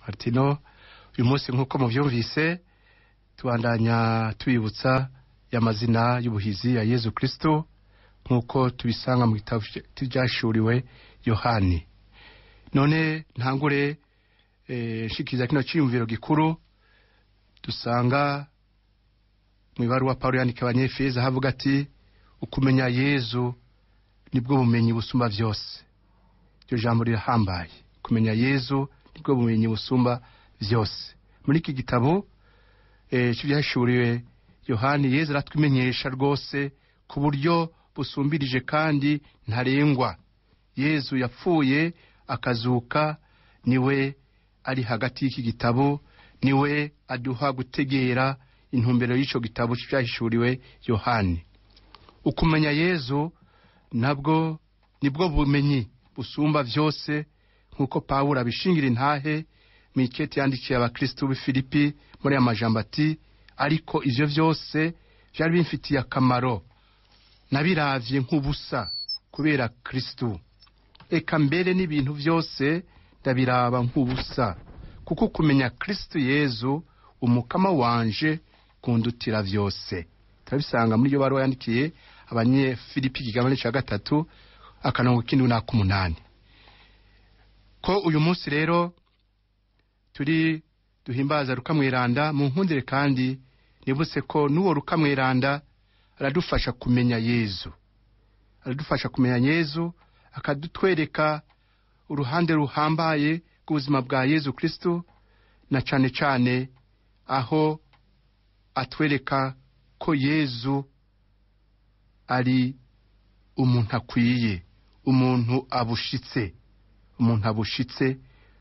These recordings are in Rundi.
martino uyu munsi nk'uko mubyumvise tubandanya tubibutsa y'amazina y'ubuhizi ya yezu kristo nk'uko tubisanga mu gitabo byashuriwe yohani none ntangure nshikiriza kino cyiyumviro gikuru dusanga mu ibaruwa paul yandika abanyefeza havuga ati ukumenya yezu nibwo bumenyi busumba byose iryo jambo rirahambaye kumenya yezu nibwo bumenyi busumba byose muri iki gitabo cy'ibyashuriwe yohani yezu aratwimenyesha rwose ku buryo busumbirije kandi ntarengwa yezu yapfuye akazuka niwe ari hagati y'iki gitabo niwe aduha gutegera intumbero y'icyo gitabo cyahishuriwe yohani ukumenya yezu nabwo nibwo bumenyi busumba byose nk'uko pawulo abishingira intahe mu iketi yandikiye abakirisitu b'i filipi muri aya majambo ati ariko ibyo byose byari bimfitiye akamaro nabiravye nk'ubusa kubera kirisitu eka mbere n'ibintu byose ndabiraba nk'ubusa kuko kumenya kirisitu yezu umukama wanje kundutira byose turabisanga muri iyo baruwa yandikiye abanyefilipi igigabane cya gatatu akarongo k'indwi n'ak'umunani ko uyu munsi rero turi duhimbaza rukamwiranda mu nkundire kandi nibutse ko n'uwo rukamwiranda aradufasha kumenya yezu aradufasha kumenya yezu akadutwereka uruhande ruhambaye rw'ubuzima bwa yezu kristo na cyane cyane aho atwereka ko yezu ari umuntu akwiye umuntu abushitse umuntu abushitse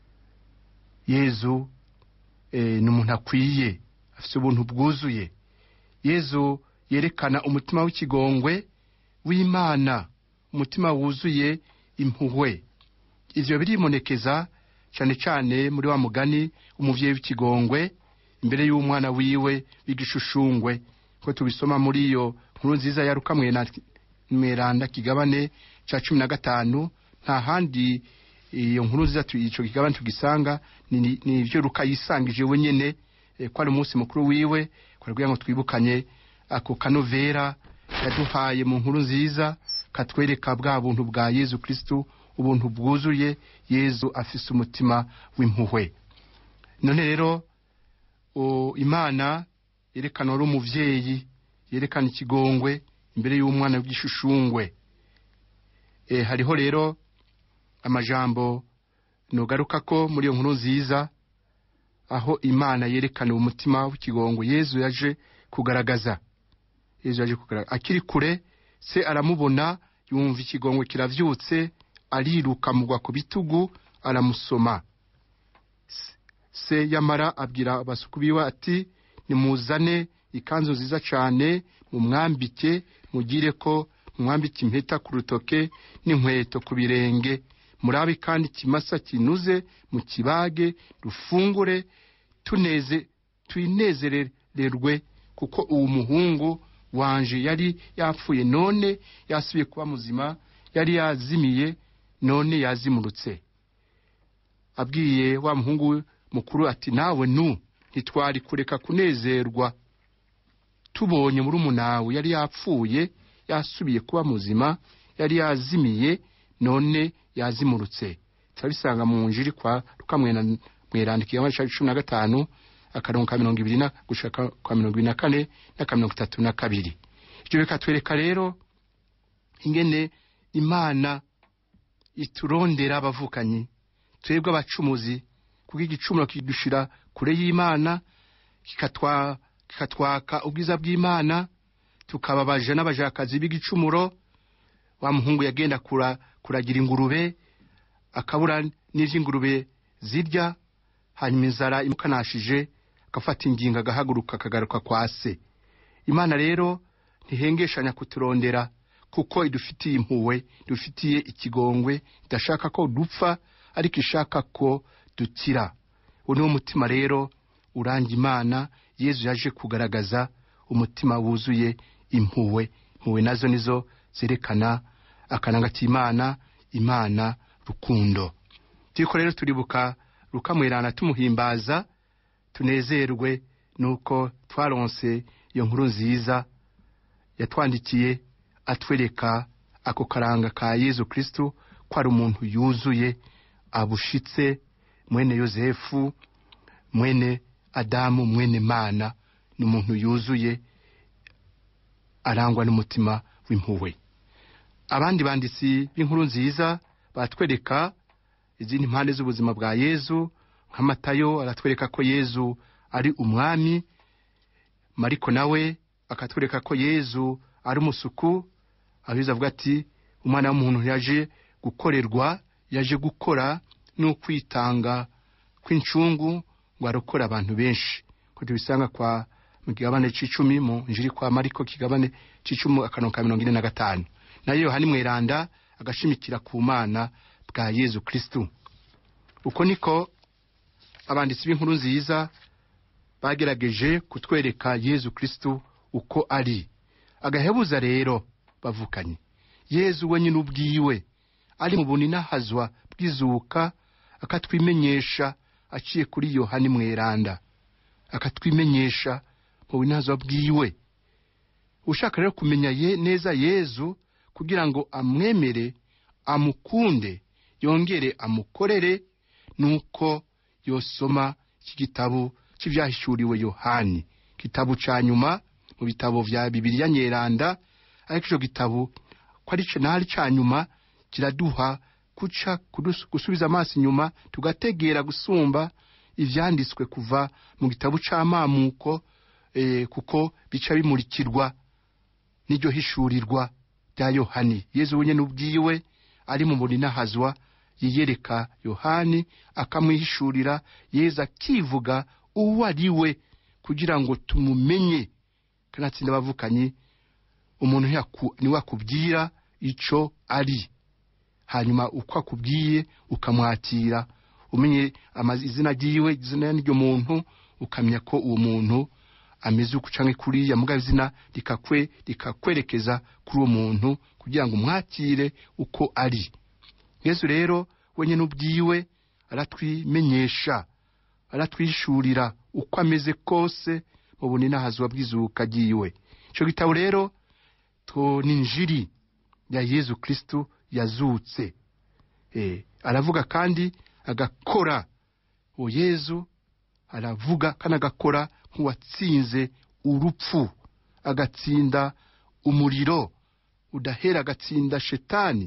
yezu ni umuntu akwiye afite ubuntu bwuzuye yezu yerekana umutima w'ikigongwe w'imana umutima wuzuye impuhwe ibyo birimonekeza cyane cyane muri wa mugani umubyeyi w'ikigongwe imbere y'umwana wiwe w'igishushungwe ko tubisoma muri iyo nkuru nziza ya rukamweranda kigabane cya cumi na gatanu nta handi iyo nkuru nziza icyo kigabane tugisanga ni ibyo ruka yisangije wenyine ko ari umunsi mukuru wiwe kugira ngo twibukanye ako kanovera yaduhaye mu nkuru nziza katwereka bwa buntu bwa yezu kirisitu ubuntu bwuzuye yezu afise umutima w'impuhwe none rero imana yerekana wari umubyeyi yerekana ikigongwe imbere y'umwana w'igishushushungwe hariho rero amajambo nugaruka ko muri iyo nkuru nziza aho imana yerekana umutima w'ikigongwe yezu yaje kugaragaza yezu yaje kugaragaza akiri kure se aramubona yumva ikigongwe kirabyutse ariruka mugwa ku bitugu aramusoma se yamara abwira abasuku biwe ati nimuzane ikanzu nziza cyane mumwambike mugire ko mwambike impeta ku rutoke n'inkweto ku birenge murabe kandi ikimasa kinuze mu kibage rufungure tuneze twinezererwe kuko uwo muhungu wanje yari yapfuye none yasubiye kuba muzima yari yazimiye none yazimurutse abwiye wa muhungu mukuru ati nawe nu ntitwari kureka kunezerwa tubonye muri umunawe yari yapfuye yasubiye kuba muzima yari yazimiye none yazimurutse turabisanga mu njiri kwa rukamwerandika igihano cya cumi na gatanu akarongo ka mirongo ibiri gushaka kwa mirongo ibiri na kane n'aka mirongo itatu na kabiri ibyo bikatwereka rero ingene imana iturondera abavukanyi twebwe abacumuzi kuko igicumuro kidushira kure y'imana kikatwaka ubwiza bw'imana tukababaja n'abajakazi b'igicumuro wa muhungu yagenda kuragira ingurube akabura n'iby'ingurube zirya hanyuma inzara imukanashije agafata ingingo agahaguruka akagaruka kwa se imana rero ntihengeshanya kuturondera kuko idufitiye impuhwe idufitiye ikigongwe idashaka ko dupfa ariko ishaka ko dukira uwo niwo mutima rero uranga imana yezu yaje kugaragaza umutima wuzuye impuhwe impuhwe nazo nizo zerekana akananga k'imana imana rukundo turiko rero turibuka rukamwerana tumuhimbaza tunezerwe nuko twaronse iyo nkuru nziza yatwandikiye atwereka ako karanga ka yezu kristu ko ari umuntu yuzuye abushitse mwene yosefu mwene adamu mwene mana ni umuntu yuzuye arangwa n'umutima w'impuhwe abandi banditsi b'inkuru nziza batwereka izindi mpande z'ubuzima bwa yezu nka matayo aratwereka ko yezu ari umwami mariko nawe akatwereka ko yezu ari umusuku abiza avuga ati umwana w'umuntu yaje gukorerwa yaje gukora n'ukwitanga kw'incungu ngo arokore abantu benshi ko tubisanga kwa mu kigabane c'icumi mu njiri kwa mariko kigabane c'icumi akarongo ka mirongo ine na gatanu nayo yohani mweranda agashimikira ku mana bwa yezu kristu uko niko abanditsi b'inkuru nziza bagerageje kutwereka yezu kristu uko ari agahebuza rero bavukanye yezu we nyine ubwiwe ari mu buninahazwa bw'izuka akatwimenyesha aciye kuri yohani mweranda akatwimenyesha mu buninahazwa bwiwe ushaka rero kumenya ye neza yezu kugira ngo amwemere amukunde yongere amukorere nuko yosoma iki gitabo cy'ibyahishuriwe yohani gitabo cya nyuma mu bitabo vya bibiliya nyeranda ariko ico gitabo ko ari nari ca nyuma kiraduha kuca gusubiza amaso inyuma tugategera gusumba ivyanditswe kuva mu gitabo c'amamuko eh, kuko bica bimurikirwa n'iryo hishurirwa rya yohani yezu wenyene ubwiwe ari mu buninahazwa yiyereka yohani akamwihishurira yezu akivuga uwo ari we kugira ngo tumumenye kanatsinda abavukanyi umuntu niwe akubwira ico ari hanyuma uko akubwiye ukamwakira umenye izina ryiwe izina n'iryo muntu ukamenya ko uwo muntu ameze uko canke kuriya mugabo izina rikakwe rikakwerekeza kuri uwo muntu kugira ngo umwakire uko ari yesu rero wenyine ubwiwe aratwimenyesha aratwishurira uko ameze kose mu buninahazwa bw'izuka ryiwe ico gitabo rero to ni injiri ya yezu kristu yazutse e, aravuga kandi agakora uwo yezu aravuga kandi agakora nk'uwatsinze urupfu agatsinda umuriro udahera agatsinda shetani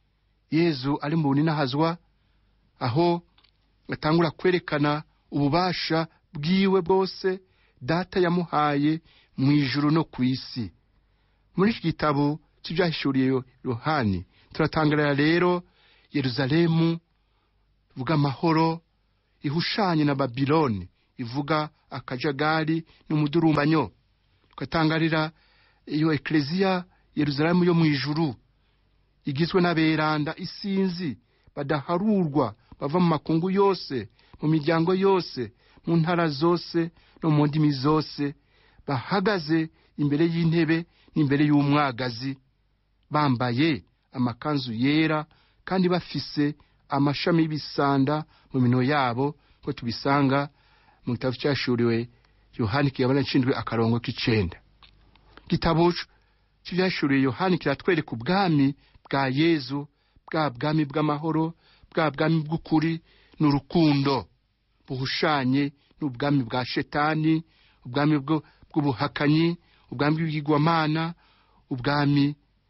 yezu ari mu buninahazwa aho atangura kwerekana ububasha bwiwe bwose data yamuhaye mu ijuru no ku isi muri iki gitabo cy'ibyahishuriye yohani turatangarira rero yeruzalemu ivuga amahoro ihushanye na babiloni ivuga akajagari n'umudurumbanyo tugatangarira iyo ekleziya yeruzalemu yo mu ijuru igizwe n'aberanda isinzi badaharurwa bava mu makungu yose mu miryango yose mu ntara zose no mu ndimi zose bahagaze imbere y'intebe n'imbere y'umwagazi bambaye amakanzu yera kandi bafise amashami y'ibisanda mu mino yabo ko tubisanga mu gitabo cyashuriwe yohani kigabane nshinzwe akarongo k'icenda gitabo cy'ibyashuriwe yohani kiratwereka ubwami bwa yezu bwa bwami bw'amahoro bwa bwami bw'ukuri n'urukundo buhushanye n'ubwami bwa shetani ubwami bw'ubuhakanyi ubwami bw'ibigirwamana ubwami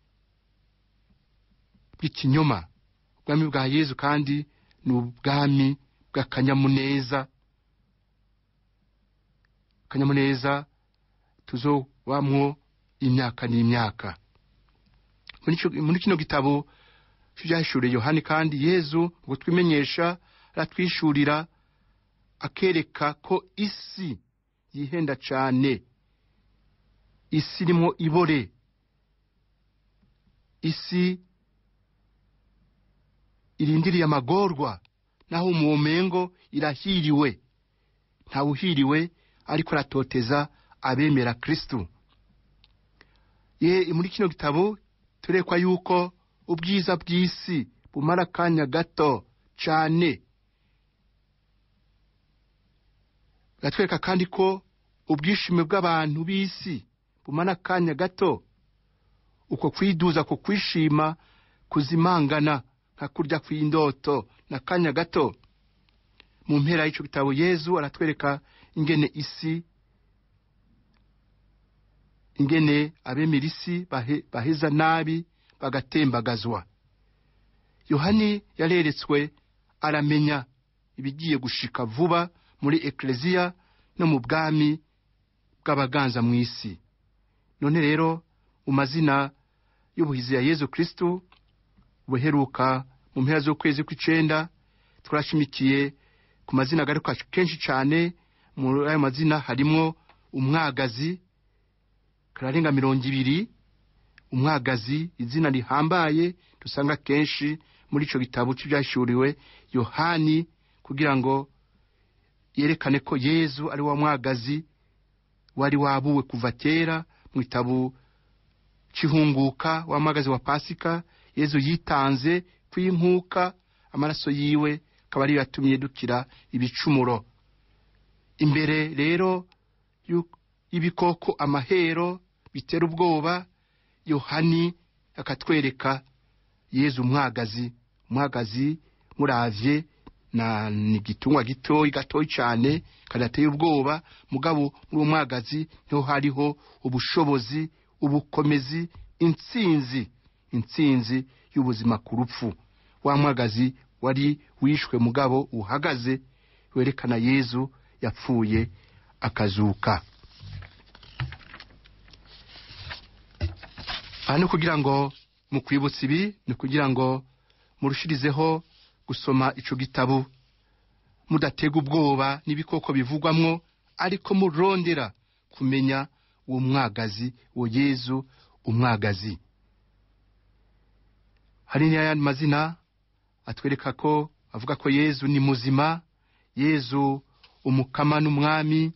bw'ikinyoma ubwami bwa yezu kandi ni ubwami bw'akanyamuneza akanyamuneza tuzobamwo imyaka n'imyaka muri kino gitabo cy'ibyahishuriye yohani kandi yezu ngo twimenyesha aratwishurira akereka ko isi yihenda cyane isi irimo ibore isi irindiriye amagorwa naho umuwomengo irahiriwe ntawuhiriwe ariko aratoteza abemera kristu ye muri kino gitabo turekwa yuko ubwiza bw'isi bumara akanya gato cyane biratwereka kandi ko ubwishime bw'abantu b'isi bumara akanya gato uko kwiduza ku kwishima kuzimangana nka kurya kw'indoto n'akanya gato mu mpera y'icyo gitabo yezu aratwereka ingene isi ingene abemera isi baheza nabi bagatembagazwa yohani yareretswe aramenya ibigiye gushika vuba muri ekereziya no mu bwami bw'abaganza mu isi none rero mu mazina y'ubuhizi ya yezu kirisitu buheruka mu mpera z'ukwezi kw'icenda twarashimikiye ku mazina agaruka kenshi cyane muri ayo mazina harimwo umwagazi kararenga mirongo ibiri umwagazi izina rihambaye dusanga kenshi muri icyo gitabo cy'ibyashuriwe yohani kugira ngo yerekane ko yezu ari wa mwagazi wari wabuwe kuva kera mu gitabo cy'ihunguka wa mwagazi wa pasika yezu yitanze kw'inkuka amaraso yiwe akaba ariyo yatumye dukira ibicumuro imbere rero y'ibikoko amahero bitera ubwoba yohani akatwereka yezu umwagazi umwagazi muravye na ni igitungwa gitoyi gatoyi cyane kadateye ubwoba mugabo muri uwo mwagazi niho hariho ubushobozi ubukomezi intsinzi intsinzi y'ubuzima ku rupfu wa mwagazi wari wishwe mugabo uhagaze werekana yezu yapfuye akazuka aha ni kugira ngo mu kwibutsa ibi ni kugira ngo murushirizeho gusoma ico gitabo mudatega ubwoba n'ibikoko bivugwamwo ariko murondera kumenya uwo mwagazi uwo yezu umwagazi hari n'ayandi mazina atwereka ko avuga ko yezu ni muzima yezu umukama n'umwami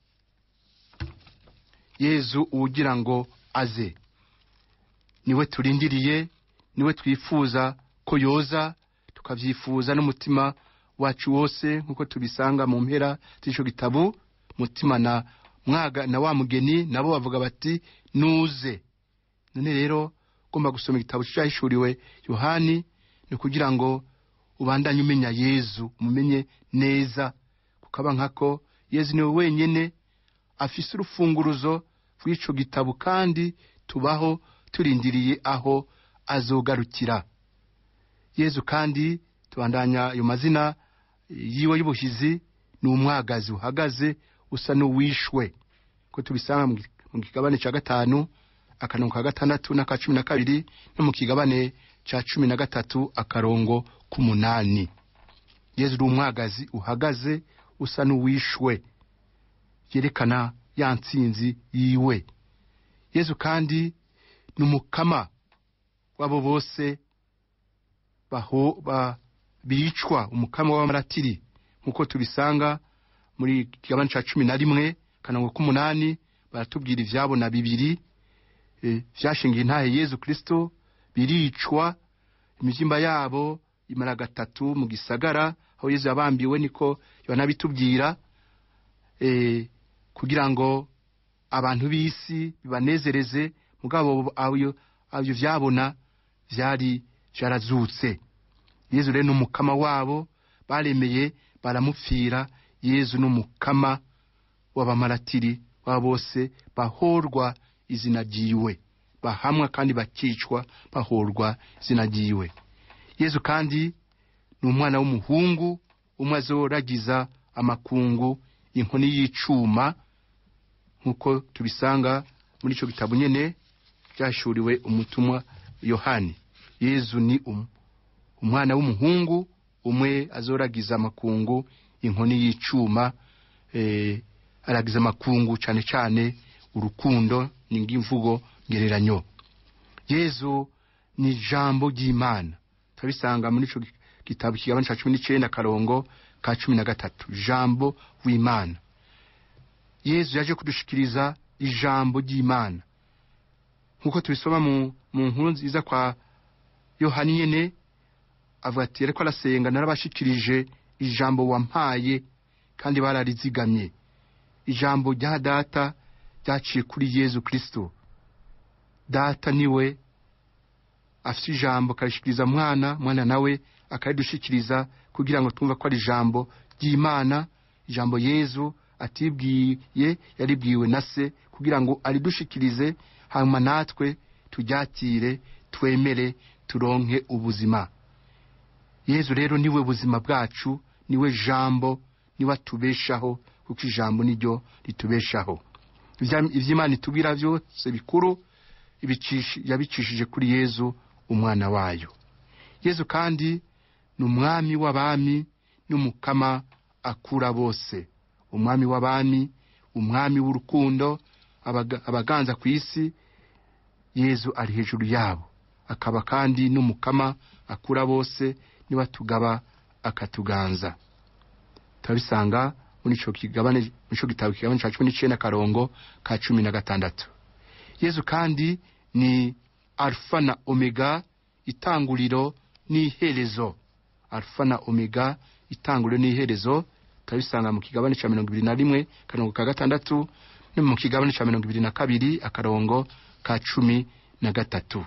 yezu uwugira ngo aze niwe turindiriye niwe twifuza ko yoza tukabyifuza n'umutima wacu wose nk'uko tubisanga mu mpera z'icyo gitabo mutima na mwaga na wa mugeni nabo bavuga bati nuze none rero ugomba gusoma igitabo cyahishuriwe yohani ni ukugira ngo ubandanye umenya yezu umumenye neza kukaba nkako yezu niwe wenyine afise urufunguruzo rw'ico gitabo kandi tubaho turindiriye aho azogarukira yezu kandi tubandanya ayo mazina yiwe y'ubuhizi ni umwagazi uhagaze usa n'uwishwe ko tubisanga mu kigabane cya gatanu akarongo ka gatandatu n'aka cumi na kabiri no mu kigabane cya cumi na gatatu akarongo k'umunani yezu uri umwagazi uhagaze usa n'uwishwe yerekana ya ntsinzi yiwe yezu kandi ni umukama w'abo bose baho ba bicwa umukama w'amaratiri nk'uko tubisanga muri kigabane cya cumi na rimwe kanango k'umunani baratubwira ibyabo na bibiri byashingiye intahe yezu kirisito biricwa imibyimba yabo imara gatatu mu gisagara aho yezu yabambiwe niko banabitubwira kugira ngo abantu b'isi bibanezereze mugabo abyo byabona byari byarazutse yezu rero ni umukama wabo baremeye baramupfira yezu ni umukama w'abamaratiri baba bose bahorwa izina ryiwe bahamwa kandi bakicwa bahorwa izina ryiwe yezu kandi ni umwana w'umuhungu umwe azoragiza amakungu inkoni y'icuma nk'uko tubisanga muri icyo gitabo nyine byashuriwe umutumwa yohani yezu ni umwana w'umuhungu umwe azoragiza amakungu inkoni y'icuma aragiza amakungu cyane cyane urukundo ni ngimvugo ngereranyo yezu ni ijambo ry'imana turabisanga muri icyo gitabo kigabane cya cumi n'icyenda akarongo ka cumi na gatatu ijambo w'imana yezu yaje kudushikiriza ijambo ry'imana nk'uko tubisoma mu nkuru nziza kwa yohani nyine avuga ati ariko arasenga narabashikirije ijambo wampaye kandi bararizigamye ijambo rya data ryaciye kuri yezu kirisito data niwe afite ijambo akarishikiriza mwana mwana nawe akaridushikiriza kugira ngo twumve ko ari ijambo ry'imana ijambo yezu atibwiye yaribwiwe na se kugira ngo aridushikirize hanyuma natwe turyakire twemere turonke ubuzima yezu rero niwe buzima bwacu niwe jambo niwe atubeshaho kuko ijambo niryo ritubeshaho iby'imana itubwira byose bikuru yabicishije kuri yezu umwana wayo yezu kandi ni umwami w'abami n'umukama akura bose umwami w'abami umwami w'urukundo abaganza ku isi yezu ari hejuru yabo akaba kandi n'umukama akura bose niba tugaba akatuganza turabisanga muri icyo kigabane muri icyo gitabo kigabane cya cumi n'icyenda akarongo ka cumi na gatandatu yezu kandi ni alfa na omega itanguriro n'iherezo alfa na omega itanguriro n'iherezo turabisanga mu kigabane cya mirongo ibiri na rimwe akarongo ka gatandatu no mu kigabane cya mirongo ibiri na kabiri akarongo ka cumi na gatatu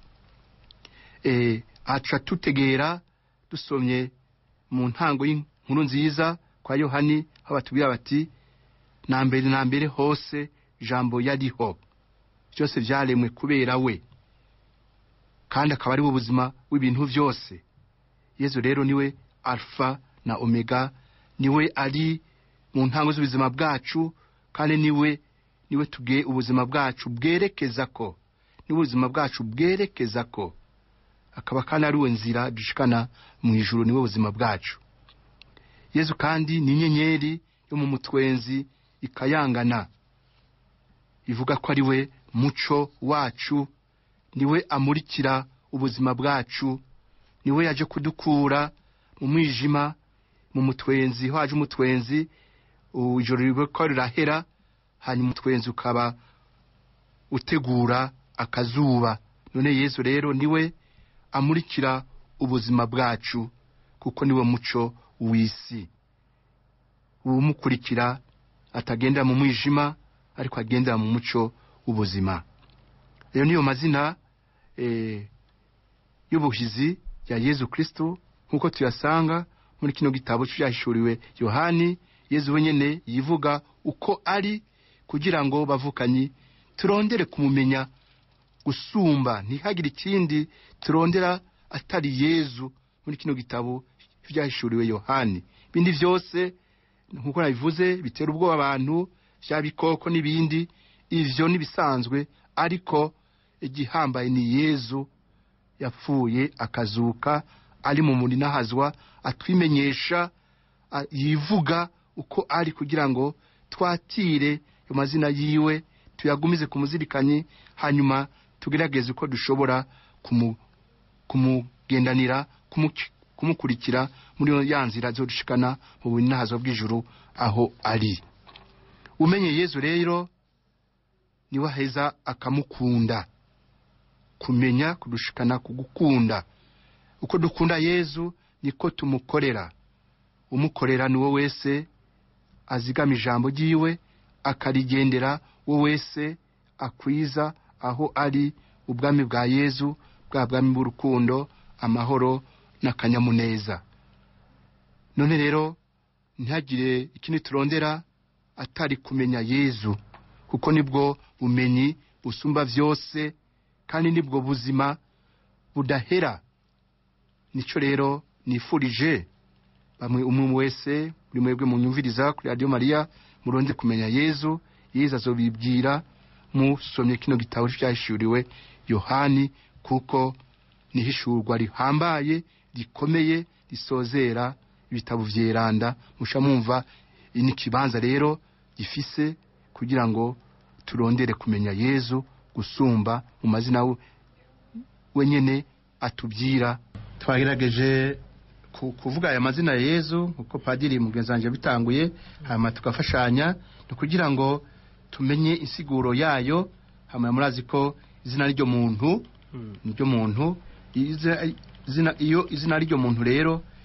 aca tutegera dusomye mu ntango y'inkuru nziza kwa yohani aho batubwira bati na mbere na mbere hose ijambo yariho byose byaremwe kubera we kandi akaba ari we buzima w'ibintu byose yezu rero niwe alfa na omega niwe ari mu ntango z'ubuzima bwacu kandi niwe niwe tuge ubuzima bwacu bwerekeza ko niwe ubuzima bwacu bwerekeza ko akaba kandi ari we nzira dushikana mu ijuru niwe buzima bwacu yezu kandi ni inyenyeri yo mu mutwenzi ikayangana ivuga ko ari we muco wacu niwe amurikira ubuzima bwacu niwe yaje kudukura mu mwijima mu mutwenzi ho haje umutwenzi ijoro ribe ko rirahera hanyuma umutwenzi ukaba utegura akazuba none yezu rero niwe amurikira ubuzima bwacu kuko niwe muco w'isi umukurikira atagenda mu mwijima ariko agendera mu muco w'ubuzima rero niyo mazina y'ubuhizi ya yezu kirisitu nk'uko tuyasanga muri kino gitabo cyahishuriwe yohani yezu wenyine yivuga uko ari kugira ngo bavukanyi turondere kumumenya gusumba ntihagire ikindi turondera atari yezu muri kino gitabo byahishuriwe yohani ibindi byose nk'uko nabivuze bitera ubwoba abantu bya bikoko n'ibindi ibyo n'ibisanzwe ariko igihambaye ni yezu yapfuye akazuka ari mu murinahazwa atwimenyesha yivuga uko ari kugira ngo twatire ayo mazina yiwe tuyagumize ku muzirikanyi hanyuma tugerageze uko dushobora kumugendanira kumukurikira muri ya nzira zo dushikana mu bunahazo bw'ijuru aho ari umenye yezu rero niwe aheza akamukunda kumenya kudushikana kugukunda uko dukunda yezu niko tumukorera umukorera ni wo wese azigama ijambo ry'iwe akarigendera wo wese akwiza aho ari ubwami bwa yezu bwa bwami bw'urukundo amahoro n'akanyamuneza none rero ntihagire ikindi turondera atari kumenya yezu kuko nibwo bumenyi busumba byose kandi nibwo buzima budahera nicyo rero nifurije bamwe umwe wese buri mwebwe munyumviriza kuri radiyo mariya muronde kumenya yezu yezu azobibwira musomye kino gitabo cyahishuriwe yohani kuko nihishurwa rihambaye rikomeye risozera ibitabo byeranda musha mwumva ni ikibanza rero gifise kugira ngo turondere kumenya yezu gusumba mu mazina wenyine atubwira twagerageje kuvuga aya mazina ya yezu kuko padiri mugenzi wanjye bitanguye hanyuma tugafashanya ni ukugira ngo tumenye insiguro yayo hanyuma murazi ko izina ry'iryo muntu niryo muntu iyo izina ry'iryo muntu rero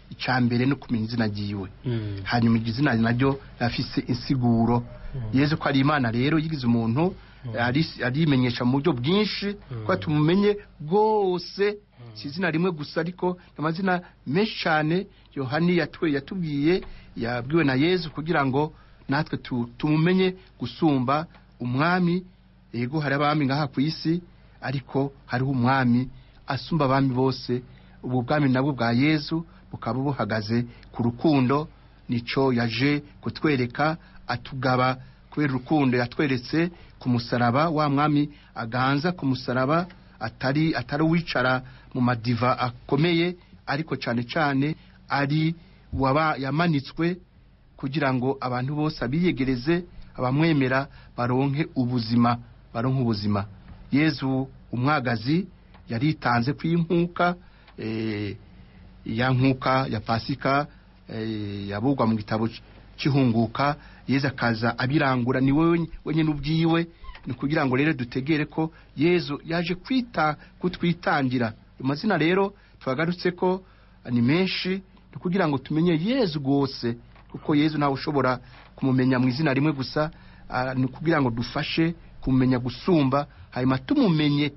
icya mbere no kumenya izina ryiwe Mm. hanyuma iryo zina naryo rafise insiguro yezu ko ari imana rero yigize umuntu ari- arimenyesha mu buryo bwinshi ko tumumenye rwose si izina rimwe gusa ariko ni amazina menshi cyane yohani yatwe yatubwiye yabwiwe na yezu kugira ngo natwe tu- tumumenye gusumba umwami yego hari abami ngaha ku isi ariko hariho umwami asumba abami bose ubu bwami nabwo bwa yezu bukaba buhagaze ku rukundo nico yaje kutwereka atugaba kubera urukundo yatweretse ku musaraba wa mwami aganza ku musaraba atari atari uwicara mu madiva akomeye ariko cyane cyane ari waba yamanitswe kugira ngo abantu bose abiyegereze abamwemera baronke ubuzima baronke ubuzima yezu umwagazi yaritanze kw'inkuka eh, ya nkuka ya pasika eh, yabugwa mu gitabo c- cy'ihunguka yezu akaza abirangura ni we wenyine ubwiwe ni kugira ngo rero dutegere ko yezu yaje kwita kutwitangira ayo mazina rero twagarutse ko ni menshi ni kugira ngo tumenye yezu rwose kuko yezu ntawe ushobora kumumenya mu izina rimwe gusa ah, ni ukugira ngo dufashe kumumenya gusumba hanyuma tumumenye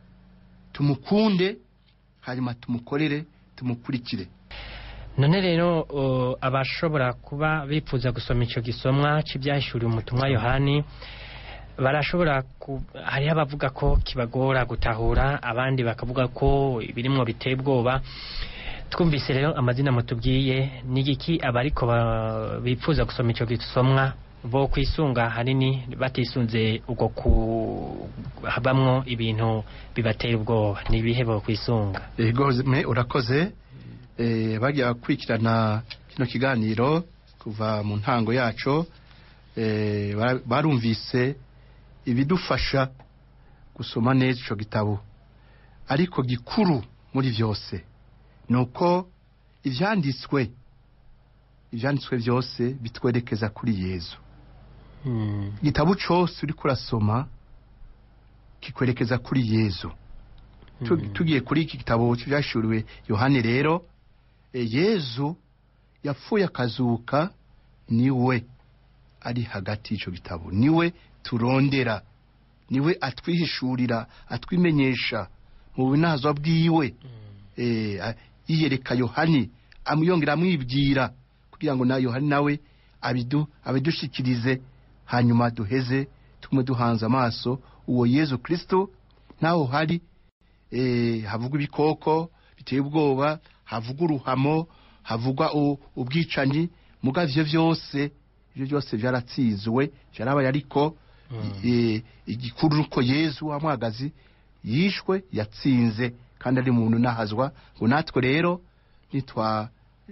tumukunde hanyuma tumukorere tumukurikire none rero uh, abashobora kuba bifuza gusoma icyo gisomwa cy'ibyahishuriwe umutumwa yohani barashobora ku hariho abavuga ko kibagora gutahura abandi bakavuga ko ibirimwo biteye ubwoba twumvise rero amazina mutubwiye ni igiki abariko ba- bifuza gusoma icyo gisomwa bo kwisunga hanini batisunze ubwo ku habamwo ibintu bibatera ubwoba ni ibihe bo kwisunga yego me urakoze eh, bagiye bakurikirana kino kiganiro kuva mu ntango yaco eh, bara- barumvise ibidufasha gusoma neza ico gitabo ariko gikuru muri byose ni uko ivyanditswe ivyanditswe byose bitwerekeza kuri yezu Mm. igitabo cose uriko urasoma kikwerekeza kuri yezu Tu- Mm. tugiye kuri iki gitabo cyashuriwe yohani rero e, yezu yapfuye akazuka niwe ari hagati y'icyo gitabo niwe turondera niwe atwihishurira atwimenyesha mu binazwa bwiwe eh, a- yiyereka yohani amuyongera amwibwira kugira ngo na yohani nawe abidu abidushikirize hanyuma duheze tugume duhanze amaso uwo yezu kristo naho hari eh, havugwa ibikoko biteye ubwoba havugwa uruhamo havugwa u- ubwicanyi muga ivyo vyose ivyo byose vyaratsinzwe vyarabaye ariko eh, igikuru nuko yezu wa mwagazi yishwe yatsinze kandi ari muntu nahazwa ngo natwe rero nitwa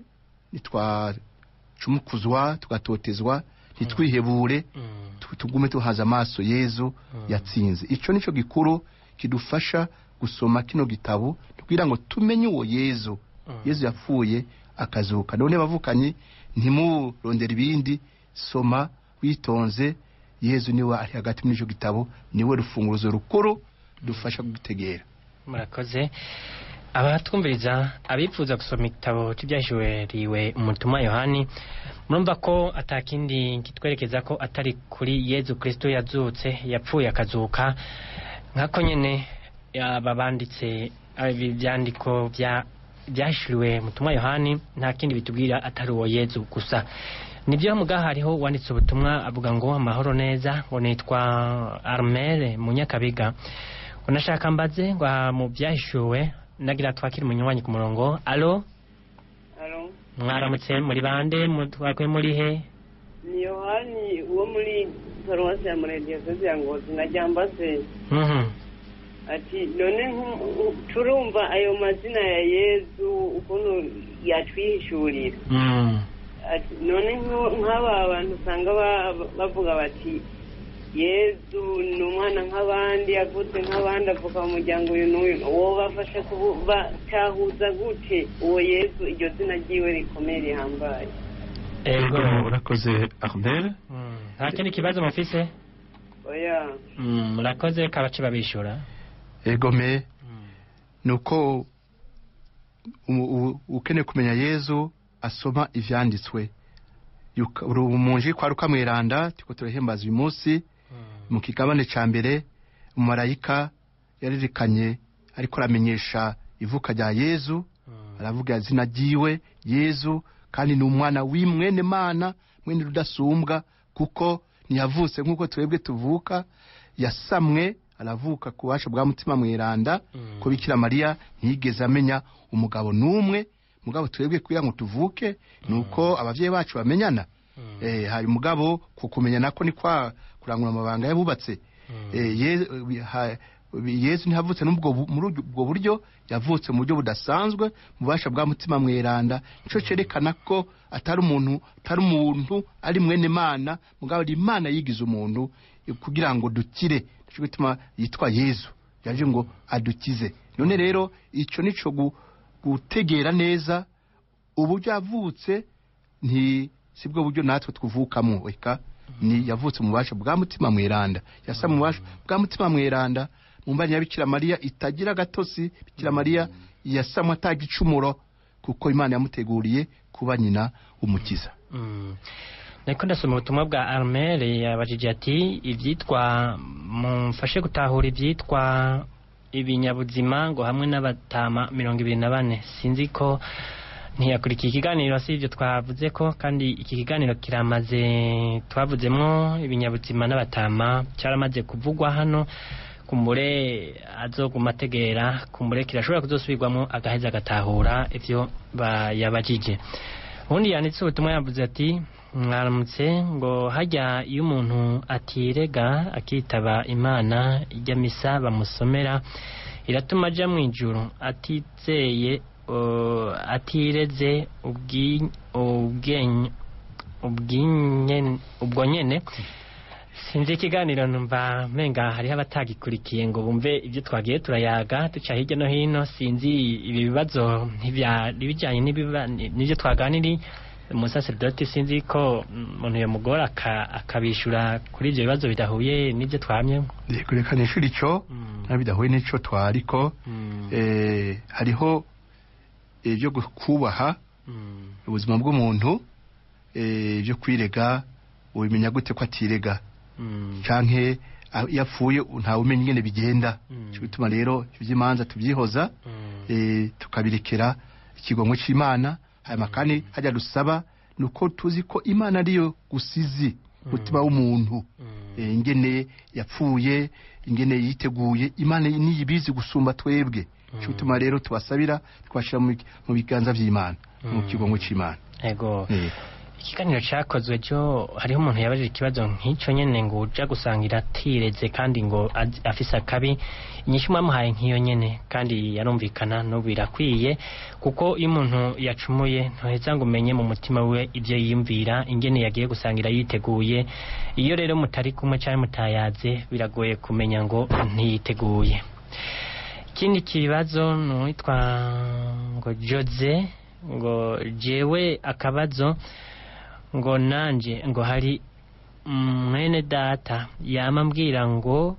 nitwacumukuzwa tugatotezwa ntitwihebure Mm. tu- tugume tuhaza amaso yezu yatsinze icyo nicyo gikuru kidufasha gusoma kino gitabo kugira ngo tumenye uwo yezu Mm. yezu yapfuye akazuka none bavukanyi ntimurondere ibindi soma witonze yezu niwe ari hagati muri icyo gitabo niwe rufunguzo rukuru dufasha gutegera murakoze abatwumviriza abifuza gusoma igitabo cy'ibyahishuriwe umutumwa yohani murumva ko atakindi kitwerekeza ko atari kuri yezu kristo yazutse yapfuye akazuka nkako nyene aba banditse ibi byandiko bya byahishuriwe umutumwa yohani nta kindi bitubwira atari uwo yezu gusa nibyo mugaha hariho wanditse ubutumwa avuga ngo amahoro neza ngo nitwa armere munyakabiga unashaka mbaze ngo aha mu byahishuwe nagira twakire umunywanyi ku murongo alo Alo, mwaramutse muri bande mu- twakwe muri he ni Yohani wo muri paruwasi ya Murenge ya Ngozi na Ryambase Mhm. ati none nku- turumva ayo mazina ya Yezu ukuntu yatwihishurira Mm. ati none nku- nk'aba bantu usanga ba- bavuga bati Yezu ni umwana nk'abandi avutse nk'abandi avuka mu muryango uyu n'uyu uwo bafasha batahuza gute uwo Yezu iryo zina ryiwe rikomeye rihambaye ego urakoze armel Mm. nta kindi kibazo mufise oya Mm, murakoze kabaci babishura egome Mm. ni uko u- u- ukeneye kumenya yezu asoma ivyanditswe Yuka- uru- umunji kwa rukamweranda turiko turahimbaza uyu munsi mu kigabane ca mbere umumarayika yaririkanye ariko aramenyesha ivuka rya yezu aravuga izina ryiwe yezu kandi ni umwana w'imwene mana mwene rudasumbwa kuko ntiyavutse nk'uko twebwe tuvuka yasamwe aravuka ku bubasha bwa mutima mweranda Mm. ko bikira mariya ntiyigeze amenya umugabo n'umwe mugabo twebwe kugira ngo tuvuke ni uko abavyeyi bacu bamenyana eh, hari mugabo ku kumenya nako ni kwa kurangura amabanga yabubatse eh, Ye- ha- yesu ntihavutse n'ubwo bu- muri ubwo buryo yavutse mu buryo budasanzwe mu bubasha bwa mutima mweranda nico cerekana ko atari umuntu atari umuntu ari mwene mana mugabo ari imana yigize umuntu eh, kugira ngo dukire nico gituma yitwa yesu yaje ngo adukize none rero ico nico gu- gutegera neza uburyo yavutse nti sibwo buryo natwe twuvukamo eka ni yavutse mu bubasha bwa mutima mweranda yasa mu bubasha bwa mutima mweranda mu mbani ya bikira mariya itagira agatosi bikira mariya yasamwe atagicumuro kuko imana yamuteguriye kuba nyina w'umukiza Mm. Nariko ndasoma ubutumwa bwa Armel yabajije ati ivyitwa mumfashe gutahura ivyitwa ibinyabuzima ngo hamwe n'abatama mirongo ibiri na bane sinzi ko ntiyakurikiye ikiganiro si ibyo twavuze ko kandi iki kiganiro kiramaze twavuzemwo ibinyabuzima n'abatama cyaramaze kuvugwa hano kumbure azoguma ategera kumbure kirashobora kuzosubirwamo agaheza agatahura ivyo bayabajije ubundi yanditse ubutumwa yavuze ati mwaramutse ngo hajya iyo umuntu atirega akitaba imana ijya misa bamusomera iratuma ajya mu ijuru atizeye uh, atireze ubwi- ubwenye- ubwinye- ubwo nyene sinzi ikiganiro numva menga hariho abatagikurikiye ngo bumve ibyo twagiye turayaga duca hirya no hino sinzi ibi bibazo ntibyari bijyanye n'ibiba- n'ibyo twaganiriye umusaseridoti sinzi ko umuntu yamugora aka- akabishyura kuri ibyo bibazo bidahuye n'ibyo twamyemo reka nishuri ico Mm. nta bidahuye n'ico twariko Mm. eh, hariho ibyo kubaha Mm. ubuzima bw'umuntu eh, ibyo kwirega ubimenya gute ko atirega Mm. canke ah, iyo apfuye ntawe umenya ingene bigenda Mm. cyo bituma rero ivy'imanza tubyihoza Mm. eh, tukabirekera ikigongo c'imana hanyuma kandi hajya dusaba ni uko tuzi ko imana ariyo gusizi umutima w'umuntu Mm. eh, ingene yapfuye ingene yiteguye imana niyo ibizi gusumba twebwe cyo bituma rero tubasabira twashira mu bi- mu biganza vy'imana mu Mm. kigongo c'imana ego Eh, ikiganiro cyakozwe cyo hariho umuntu yabajije ikibazo nk'icyo nyine ngo uja gusangira atireze kandi ngo az- afise akabi inyishu mwamuhaye nk'iyo nyine kandi yarumvikana n'ubu birakwiye kuko iyo umuntu yacumuye ntuheza ngo umenye mu mutima we ibyo yiyumvira ingene yagiye gusangira yiteguye iyo rero mutari kumwe cyangwa mutayaze biragoye kumenya ngo ntiyiteguye ikindi kibazo ni uwitwa ngo jose ngo jewe akabazo ngo nanje ngo hari mwene data yama ambwira ngo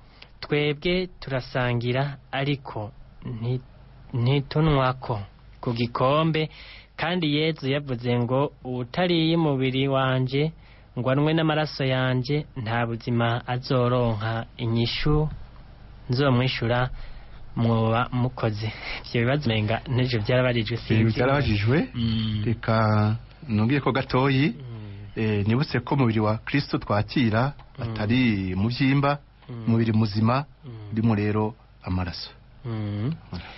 twebwe turasangira ariko nti- ntitunwako ku gikombe kandi yezu yavuze ngo utariye umubiri wanje ngo anywe n'amaraso yanje nta buzima azoronka inyishu nzomwishura mwoba mukoze ibyo bibazo menga n'ejo byarabarijwe eh, sinzi byarabajijwe Mm. reka nongeye ko gatoyi Mm. eh, nibutse ko umubiri wa kristo twakira Mm. atari mu byimba Mm. umubiri muzima Mm. urimo rero amaraso Mm.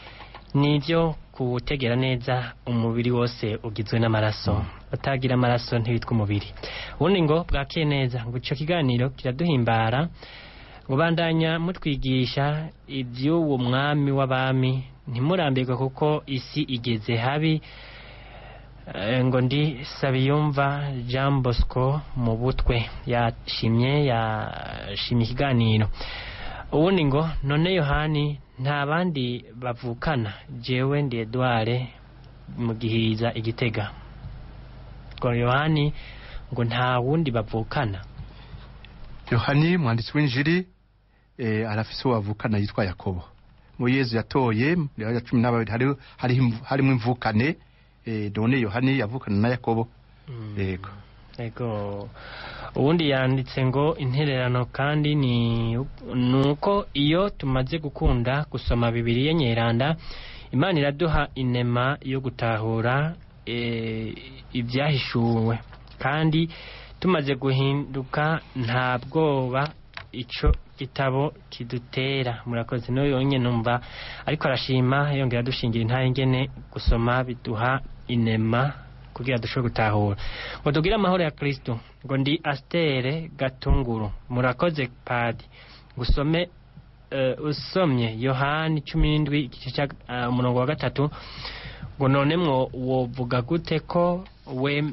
nibyo kuwutegera neza umubiri wose ugizwe n'amaraso utagira amaraso ntibitwa umubiri ubundi ngo bwakeye neza ngo icyo kiganiro kiraduhimbara ngo bandanya mutwigisha iby'uwo mwami w'abami ntimurambirwe kuko isi igeze habi Eh, ngo ndi sabiyumva jean bosco mu butwe yashimye yashimye ikiganiro ubundi ngo none yohani nta bandi bavukana jewe ndi edouard mu gihiriza igitega ngo yohani ngo nta wundi bavukana yohani mwanditsi w'injiri eh, arafise uwo bavukana yitwa yakobo mu yezu yatoye rero ya cumi n'ababiri hari- hariho imvu- harimo imvukane eh, none yohani yavukana na yakobo yego Ego ubundi yanditse ngo intererano kandi ni nuko iyo tumaze gukunda gusoma Bibiliya nyeranda Imana iraduha inema yo gutahura e, ibyahishuwe kandi tumaze guhinduka nta bwoba ico gitabo kidutera murakoze no yonye numva ariko arashima yongera dushingira intare ngene gusoma biduha inema kugira dushobore gutahura ngo tugire amahoro ya kristo ngo ndi astere gatunguru murakoze padi gusome eh, usomye yohani cumi n'indwi igice cya eh, umurongo wa gatatu ngo none mwo wovuga gute ko we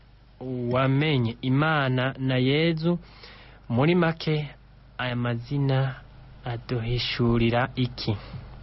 wamenye imana na yezu muri make aya mazina aduhishurira iki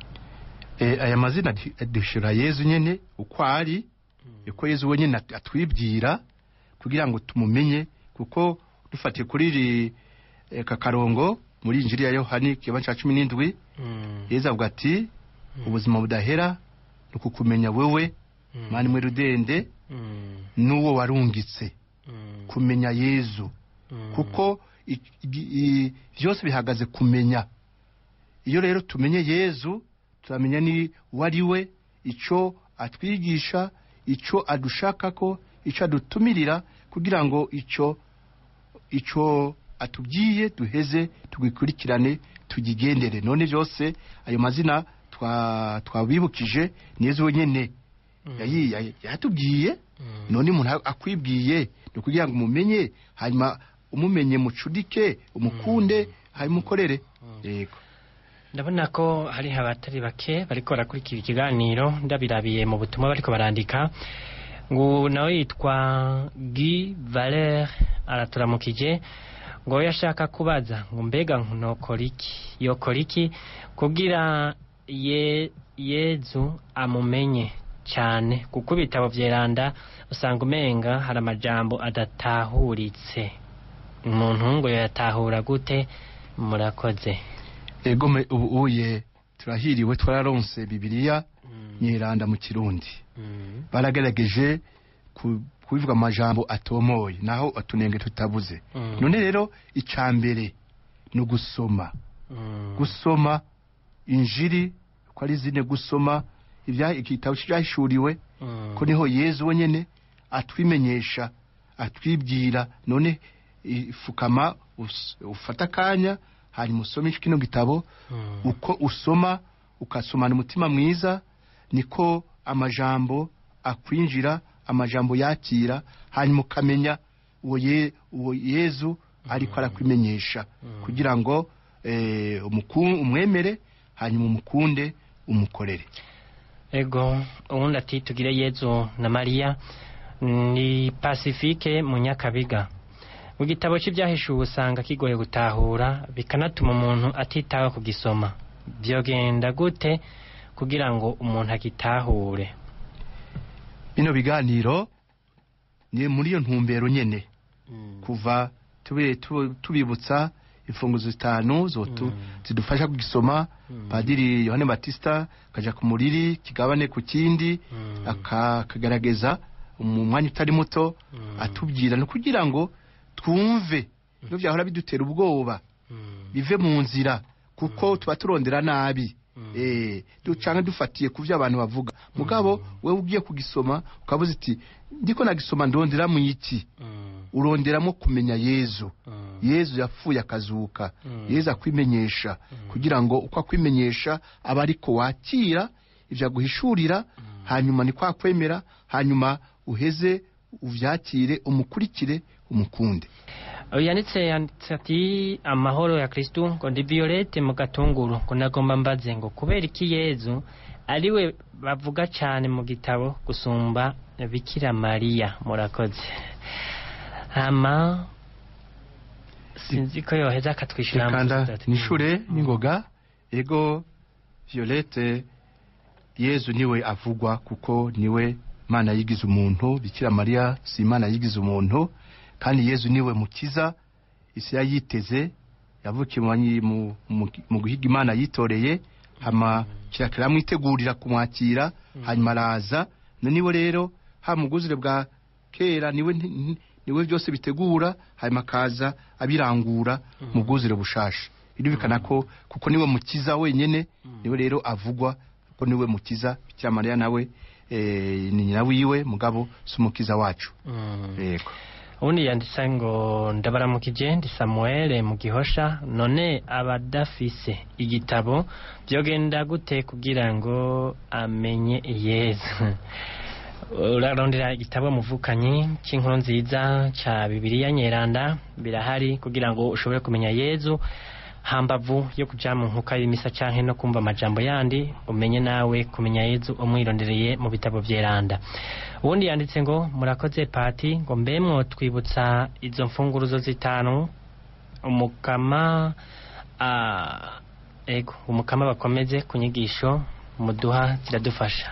Eh, aya mazina adi- adushira yezu nyene uko ari uko yezu we nyene at- atwibwira kugira ngo tumumenye kuko dufatiye kuri iri eh, kakarongo muri injiri ya yohani kiba ca cumi n'indwi Mm, yezu avuga ati mm, ubuzima budahera ni ukukumenya wewe mm, mani mwe rudende mm, n'uwo warungitse mm, kumenya yezu mm, kuko i- i- i- byose bihagaze kumenya iyo rero tumenye yezu turamenya ni uwo ari we icyo atwigisha icyo adushakako icyo adutumirira kugira ngo icyo icyo atubwiye duheze tugikurikirane tugigendere none byose ayo mazina twa- twabibukije ni yezu wenyine mm, yayi- yayi- yatubwiye mm, none umuntu akwibwiye ni ukugira ngo umumenye hanyuma umumenye mucudike umukunde hanyuma ukorere yego ndabona ko hari abatari bake bariko barakurikira ikiganiro ndabirabiye mu butumwa bariko barandika ngo nawe yitwa Guy Valer araturamukije ngo yashaka kubaza ngo mbega nokora iki yokora iki kugira ye, yezu amumenye cyane kuko ibitabo vyeranda usanga umenga hari amajambo adatahuritse umuntu ngo yatahura gute murakoze ego me- ubu uye turahiriwe twararonse bibiliya Mm, nyiranda mu kirundi mm, baragerageje ku- kubivuga amajambo atomoye naho utunenge tutabuze mm, none rero icya mbere ni ugusoma mm, gusoma injiri ko ari zine gusoma ibya- igitabo cyahishuriwe mm, ko niho yezu wenyine atwimenyesha atwibwira none ifukama us- ufata akanya hanyuma usome kino gitabo mm, uko usoma ukasomana umutima mwiza niko amajambo akwinjira amajambo yakira hanyuma ukamenya uwo ye- uwo yezu ariko arakwimenyesha kugira ngo eh, umuku- umwemere hanyuma umukunde umukorere ego ubundi ati tugire yezu na mariya ni pacifique mu nyakabiga mu gitabo cy'ibyahishuwe usanga kigoye gutahura bikanatuma umuntu atitaho kugisoma byogenda gute kugira ngo umuntu agitahure bino biganiro ni muri iyo ntumbero nyene kuva tube- tu- tubibutsa imfunguzo zitanu zotu Mm. zidufasha kugisoma Mm. padiri yohane batista akaja ku muriri kigabane ku kindi Mm. aka- akagaragaza mu mwanya utari muto Mm. atubwira ni kugira ngo twumve ibyo byahora bidutera ubwoba Mm. bive mu nzira kuko tuba turondera nabi Mm. eh ducanga dufatiye ku byo abantu bavuga mugabo wewe ugiye kugisoma ukabuza iti ndiko nagisoma ndondera mu iki Mm. uronderamo kumenya yezu Mm. yezu yapfuye akazuka Mm. yezu akwimenyesha kugira ngo uko akwimenyesha aba ariko wakira ibyo aguhishurira hanyuma ni kwa kwemera hanyuma uheze uvyakire umukurikire umukunde yanditse yanditse ati amahoro ya kristu ngo ndi violette mu gatunguru ngo nagomba mbaze ngo kubera iki yezu ariwe bavuga cyane mu gitabo gusumba bikira mariya murakoze hama sinzi ko yoheza akatwishyura kanda nishure n'ingoga ego violette yezu niwe avugwa kuko niwe mana yigize umuntu bikira mariya si imana yigize umuntu kandi yezu niwe mukiza isi yayiteze yavukiye mu banyi- mu- mu- mu guhiga imana yitoreye hama kirakira amwitegurira kumwakira hanyuma araza niwe rero ha mu bwuzure bwa kera niwe nti- nti- niwe byose bitegura hanyuma akaza abirangura mu bwuzure bushasha birumvikana ko kuko niwe mukiza wenyene niwe rero avugwa ko niwe mukiza bikira mariya nawe eh, ni nyina wiwe mugabo si umukiza wacu Mm. yego ubundi yanditse ngo ndabaramukije ndi samuel mu gihosha none abadafise igitabo byogenda gute kugira ngo amenye yezu urarondera igitabo muvukanyi cy'inkuru nziza cya bibiliya nyeranda birahari kugira ngo ushobore kumenya yezu hambavu yo kuja mu nkuka y'imisa canke no kumva amajambo yandi umenye nawe kumenya yezu umwirondereye mu bitabo vyeranda ubundi yanditse ngo murakoze pati ngo mbe twibutsa izo mfunguruzo zitanu umukama ah, ego umukama bakomeze ku nyigisho muduha ziradufasha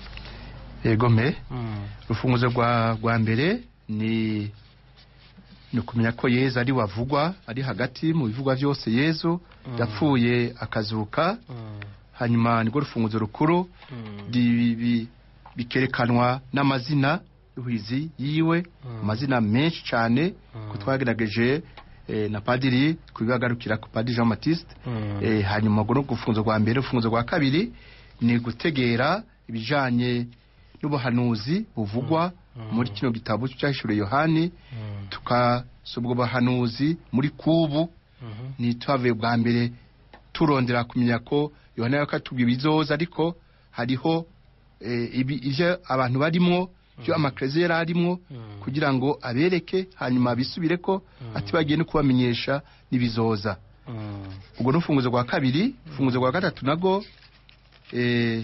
yego me mm. urufunguzo rwa rwa mbere ni ni ukumenya ko yezu ari wavugwa ari hagati mu bivugwa byose yezu Mm. yapfuye akazuka Mm. hanyuma nirwo rufunguzo rukuru Mm. di- bi- bikerekanwa n'amazina y'uhizi yiwe Mm. amazina menshi cyane Mm. ko twagerageje eh, na padiri kubibagarukira ku padiri jean baptiste Mm. Eh, hanyuma ngo no gufunzo rwa mbere urufunzo rwa kabiri ni gutegera ibijanye n'ubuhanuzi buvugwa Mm. muri kino gitabo cyahishuriwe yohani Mm. tukasoma ubwo buhanuzi muri kubu Mhm. ni twavuye bwa mbere turondera kumenya ko yohana yakatubwiye ibizoza ariko hariho eh, ibi- ivyo abantu barimwo byo amakereza yari arimwo Mm. kugira ngo abereke hanyuma bisubire ko Mm. ati bagiye no kubamenyesha n'ibizoza Mm. ubwo ni urufunguzo rwa kabiri urufunguzo rwa gatatu nago eh,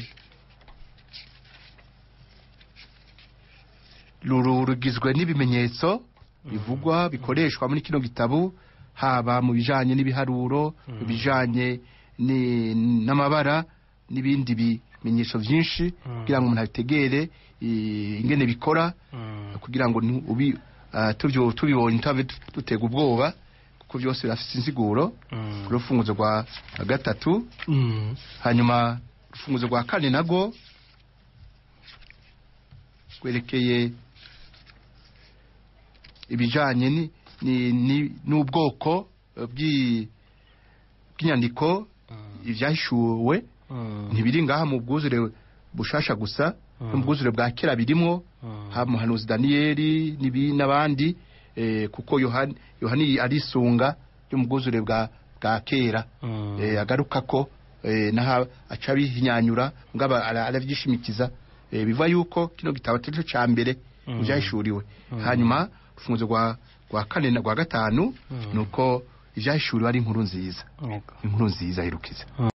ruru- rugizwe n'ibimenyetso bivugwa bikoreshwa muri kino gitabo haba mu bijanye n'ibiharuro mu bijanye ni- n'amabara n'ibindi bimenyetso byinshi Mm. kugira ngo umuntu abitegere eh, ingene bikora Mm. kugira ngo ni- ubi ah, tubyo- tubibonye tutabe dutega ubwoba kuko byose birafite insiguro Mm. urufunguzo rwa gatatu Mm. hanyuma urufunguzo rwa kane nago rwerekeye ibijanye ni- ni- ni- n'ubwoko eh, bw'i- bw'inyandiko Mm. ibyahishuwe Mm. ntibiri ngaha mu bwuzure bushasha gusa no mu bwuzure bwa kera birimwo Mm. haba umuhanuzi daniyeli n'ibi- n'abandi eh, kuko yohani yohani arisunga yo mu bwuzure bwa bwa kera Mm. eh, agaruka ko eh, naho aca bihinyanyura ngabo ara- aravyishimikiza eh, biva yuko kino gitabo atari cyo ca mbere Mm. mu vyahishuriwe Mm. hanyuma urufunguzo rwa rwa kane na rwa gatanu Mm. nuko ivyahishuriwe ari inkuru nziza Yego. inkuru nziza irukiza